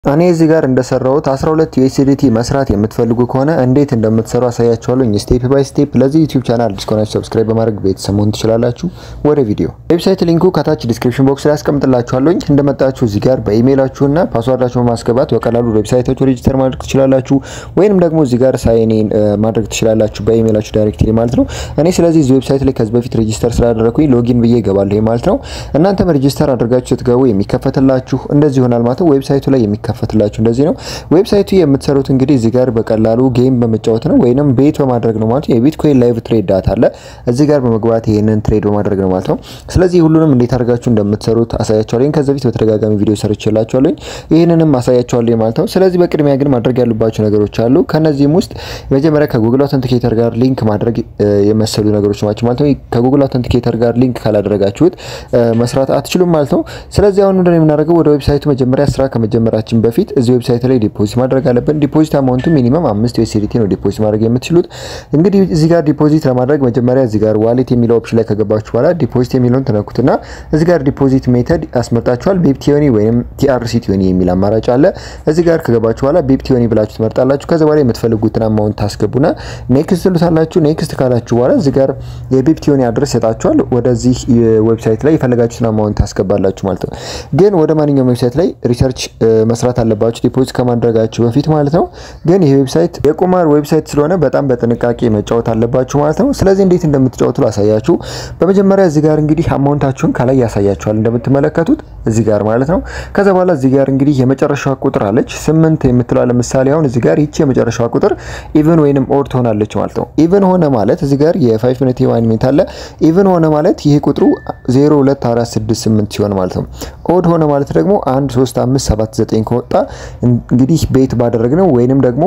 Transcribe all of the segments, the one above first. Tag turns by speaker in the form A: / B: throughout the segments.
A: እኔ እዚህ ጋር እንደሰራሁት 12 ዩኤስዲቲ መስራት የምትፈልጉ ከሆነ እንዴት እንደምትሰሩ አሳያችኋለሁ ስቴፕ ባይ ስቴፕ። ለዚህ ዩቲዩብ ቻናል አዲስ ከሆናችሁ ሰብስክራይብ በማድረግ ቤተሰብ መሆን ትችላላችሁ። ወደ ቪዲዮ ዌብሳይት ሊንኩ ከታች ዲስክሪፕሽን ቦክስ ላይ አስቀምጥላችኋለሁ። እንደመጣችሁ እዚህ ጋር በኢሜይላችሁና ፓስዋርዳችሁን በማስገባት በቀላሉ ዌብሳይታችሁ ሬጂስተር ማድረግ ትችላላችሁ፣ ወይንም ደግሞ እዚህ ጋር ሳይን ኢን ማድረግ ትችላላችሁ በኢሜይላችሁ ዳይሬክትሊ ማለት ነው። እኔ ስለዚህ እዚህ ዌብሳይት ላይ ከዚህ በፊት ሬጂስተር ስላደረኩኝ ሎጊን ብዬ እገባለሁ ማለት ነው። እናንተም ሬጂስተር አድርጋችሁ ስትገቡ የሚከፈትላችሁ እንደዚህ ይሆናል ማለት ነው። ዌብሳይቱ ላይ የሚከፈትላችሁ እንደዚህ ነው። ዌብሳይቱ የምትሰሩት እንግዲህ እዚህ ጋር በቀላሉ ጌም በመጫወት ነው ወይንም ቤት በማድረግ ነው ማለት ነው። የቢትኮይን ላይቭ ትሬድ ዳታ አለ እዚህ ጋር በመግባት ይሄንን ትሬድ በማድረግ ነው ማለት ነው። ስለዚህ ሁሉንም እንዴት አድርጋችሁ እንደምትሰሩት አሳያችኋለሁ። ከዚህ በፊት በተደጋጋሚ ቪዲዮ ሰርቼላችኋለሁ። ይህንንም አሳያችኋለሁ ማለት ነው። ስለዚህ በቅድሚያ ግን ማድረግ ያሉባቸው ነገሮች አሉ። ከነዚህም ውስጥ መጀመሪያ ከጉግል አውተንቲኬተር ጋር ሊንክ ማድረግ የመሰሉ ነገሮች ናቸው ማለት ነው። ከጉግል አውተንቲኬተር ጋር ሊንክ ካላደረጋችሁት መስራት አትችሉም ማለት ነው። ስለዚህ አሁን ምንድነው የምናደርገው ወደ ዌብሳይቱ መጀመሪያ ስራ ከመጀመራችን በፊት እዚህ ዌብሳይት ላይ ዲፖዚት ማድረግ አለብን። ዲፖዚት አማውንቱ ሚኒመም አምስት ዩኤስዲቲ ነው ዲፖዚት ማድረግ የምትችሉት። እንግዲህ እዚህ ጋር ዲፖዚት ለማድረግ መጀመሪያ እዚህ ጋር ዋሌት የሚለው ኦፕሽን ላይ ከገባችሁ በኋላ ዲፖዚት የሚለውን ትነኩትና እዚህ ጋር ዲፖዚት ሜተድ ያስመርጣችኋል። ቢፕቲዮኒ ወይም ቲአርሲ ቲዮኒ የሚል አማራጭ አለ። እዚህ ጋር ከገባችሁ በኋላ ቢፕቲዮኒ ብላችሁ ትመርጣላችሁ። ከዛ በኋላ የምትፈልጉትን አማውንት ታስገቡና ኔክስት ትሉታላችሁ። ኔክስት ካላችሁ በኋላ እዚህ ጋር የቢፕቲዮኒ አድረስ ይሰጣችኋል። ወደዚህ ዌብሳይት ላይ የፈለጋችሁትን አማውንት ታስገባላችሁ ማለት ነው። ግን ወደ ማንኛውም ዌብሳይት ላይ ሪሰርች መስራት አለባችሁ ዲፖዚት ከማድረጋችሁ በፊት ማለት ነው። ግን ይህ ዌብሳይት የቁማር ዌብሳይት ስለሆነ በጣም በጥንቃቄ መጫወት አለባችሁ ማለት ነው። ስለዚህ እንዴት እንደምትጫወቱ ላሳያችሁ። በመጀመሪያ እዚህ ጋር እንግዲህ አማውንታችሁን ከላይ ያሳያችኋል እንደምትመለከቱት እዚህ ጋር ማለት ነው። ከዛ በኋላ እዚህ ጋር እንግዲህ የመጨረሻዋ ቁጥር አለች ስምንት የምትለው ለምሳሌ አሁን እዚህ ጋር ይቺ የመጨረሻዋ ቁጥር ኢቭን ወይንም ኦድ ትሆናለች ማለት ነው። ኢቭን ሆነ ማለት እዚህ ጋር የፋይቭ ሚኒት የዋን ሚኒት አለ። ኢቭን ሆነ ማለት ይሄ ቁጥሩ 0 2 4 6 8 ሲሆን ማለት ነው። ኦድ ሆነ ማለት ደግሞ 1 3 5 7 9 ከወጣ እንግዲህ ቤት ባደረግነው ወይንም ደግሞ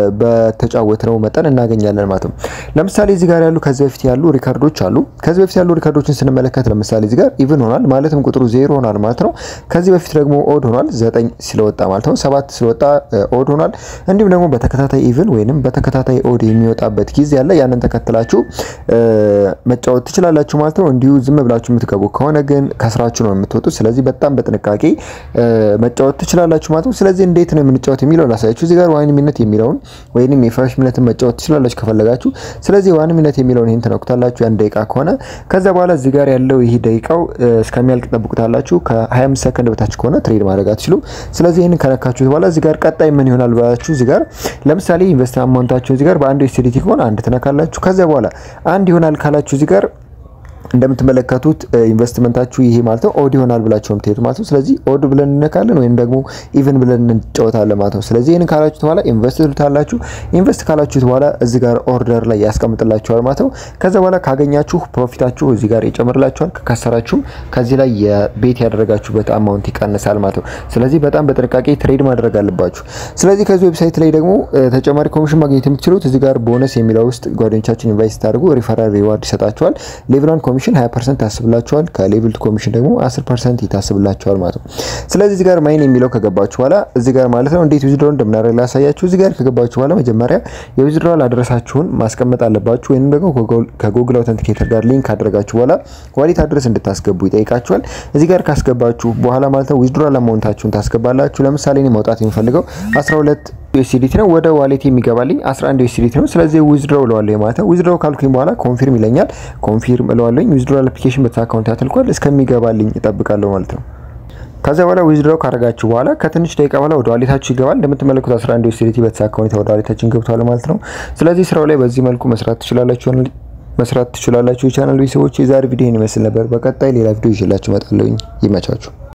A: በተጫወትነው መጠን እናገኛለን ማለት ነው። ለምሳሌ እዚህ ጋር ያሉ ከዚህ በፊት ያሉ ሪካርዶች አሉ። ከዚህ በፊት ያሉ ሪካርዶችን ስንመለከት ለምሳሌ እዚህ ጋር ኢቭን ሆኗል ማለትም ቁጥሩ ዜሮ ሆኗል ማለት ነው። ከዚህ በፊት ደግሞ ኦድ ሆኗል ዘጠኝ ስለወጣ ማለት ነው። ሰባት ስለወጣ ኦድ ሆኗል። እንዲሁም ደግሞ በተከታታይ ኢቭን ወይንም በተከታታይ ኦድ የሚወጣበት ጊዜ አለ። ያንን ተከትላችሁ መጫወት ትችላላችሁ ማለት ነው። እንዲሁ ዝም ብላችሁ የምትገቡ ከሆነ ግን ከስራችሁ ነው የምትወጡት። ስለዚህ በጣም በጥንቃቄ መጫወት ትችላላችሁ ማለት ነው። ስለዚህ እንዴት ነው የምንጫወት የሚለው ላሳያችሁ። እዚህ ጋር ዋን ሚኒት የሚለውን ወይንም የፋይቭ ሚኒትን መጫወት ትችላላችሁ ከፈለጋችሁ። ስለዚህ ዋን ሚኒት የሚለውን ይህን ትነኩታላችሁ ያን ደቂቃ ከሆነ ከዛ በኋላ እዚህ ጋር ያለው ይህ ደቂቃው እስከሚያልቅ ጠብቁታላችሁ። ከ25 ሰከንድ በታች ከሆነ ትሬድ ማድረግ አትችሉም። ስለዚህ ይህንን ከነካችሁት በኋላ እዚህ ጋር ቀጣይ ምን ይሆናል ብላችሁ እዚህ ጋር ለምሳሌ ኢንቨስት አማውንታችሁ እዚህ ጋር በአንድ ዩኤስዲቲ ከሆነ አንድ ትነካላችሁ። ከዚያ በኋላ አንድ ይሆናል ካላችሁ እዚህ ጋር እንደምትመለከቱት ኢንቨስትመንታችሁ ይሄ ማለት ነው ኦድ ይሆናል ብላችሁ ነው የምትሄዱት ማለት ነው። ስለዚህ ኦድ ብለን እንነካለን ወይም ደግሞ ኢቭን ብለን እንጫወታለን ማለት ነው። ስለዚህ ይህንን ካላችሁት በኋላ ኢንቨስት ትሉታላችሁ። ኢንቨስት ካላችሁት በኋላ እዚህ ጋር ኦርደር ላይ ያስቀምጥላችኋል ማለት ነው። ከዛ በኋላ ካገኛችሁ ፕሮፊታችሁ እዚህ ጋር ይጨምርላችኋል። ከከሰራችሁም ከዚህ ላይ የቤት ያደረጋችሁበት አማውንት ይቀንሳል ማለት ነው። ስለዚህ በጣም በጥንቃቄ ትሬድ ማድረግ አለባችሁ። ስለዚህ ከዚህ ዌብሳይት ላይ ደግሞ ተጨማሪ ኮሚሽን ማግኘት የምትችሉት እዚህ ጋር ቦነስ የሚለው ውስጥ ጓደኞቻችን ኢንቫይት ስታደርጉ ሪፈራል ሪዋርድ ይሰጣችኋል። ሌቭል ኮሚሽን 20% ታስብላችኋል። ከሌቭል ኮሚሽን ደግሞ 10% ይታስብላችኋል ማለት ነው። ስለዚህ እዚህ ጋር ማይን የሚለው ከገባችሁ በኋላ እዚህ ጋር ማለት ነው እንዴት ዊዝድሮ እንደምናደርግ ላሳያችሁ። እዚህ ጋር ከገባችሁ በኋላ መጀመሪያ የዊዝድሮዋል አድረሳችሁን ማስቀመጥ አለባችሁ። ወይንም ደግሞ ከጉግል አውተንቲኬተር ጋር ሊንክ ካደረጋችሁ በኋላ ዋሌት አድረስ እንድታስገቡ ይጠይቃችኋል። እዚህ ጋር ካስገባችሁ በኋላ ማለት ነው ዊዝድሮዋል አማውንታችሁን ታስገባላችሁ። ለምሳሌ እኔ ማውጣት የሚፈልገው 12 ዩኤስዲቲ ነው። ወደ ዋሌት የሚገባልኝ 11 ዩኤስዲቲ ነው። ስለዚህ ዊዝድሮ እለዋለሁ ማለት ነው። ዊዝድሮ ካልኩኝ በኋላ ኮንፊርም ይለኛል። ኮንፊርም እለዋለሁ። ዊዝድሮ አፕሊኬሽን በታ አካውንት ያተልኳል እስከሚገባልኝ እጠብቃለሁ ማለት ነው። ከዚያ በኋላ ዊዝድሮ ካደረጋችሁ በኋላ ከትንሽ ደቂቃ በኋላ ወደ ዋሌታችሁ ይገባል። እንደምትመለከቱት 11 ዩኤስዲቲ በተሳካ ሁኔታ ወደ ዋሌታችን ገብቷል ማለት ነው። ስለዚህ ስራው ላይ በዚህ መልኩ መስራት ትችላላችሁ መስራት ትችላላችሁ። የቻናል ቤተሰቦች የዛሬ ቪዲዮ ይመስል ነበር። በቀጣይ ሌላ ቪዲዮ ይዤላችሁ እመጣለሁ። ይመቻችሁ።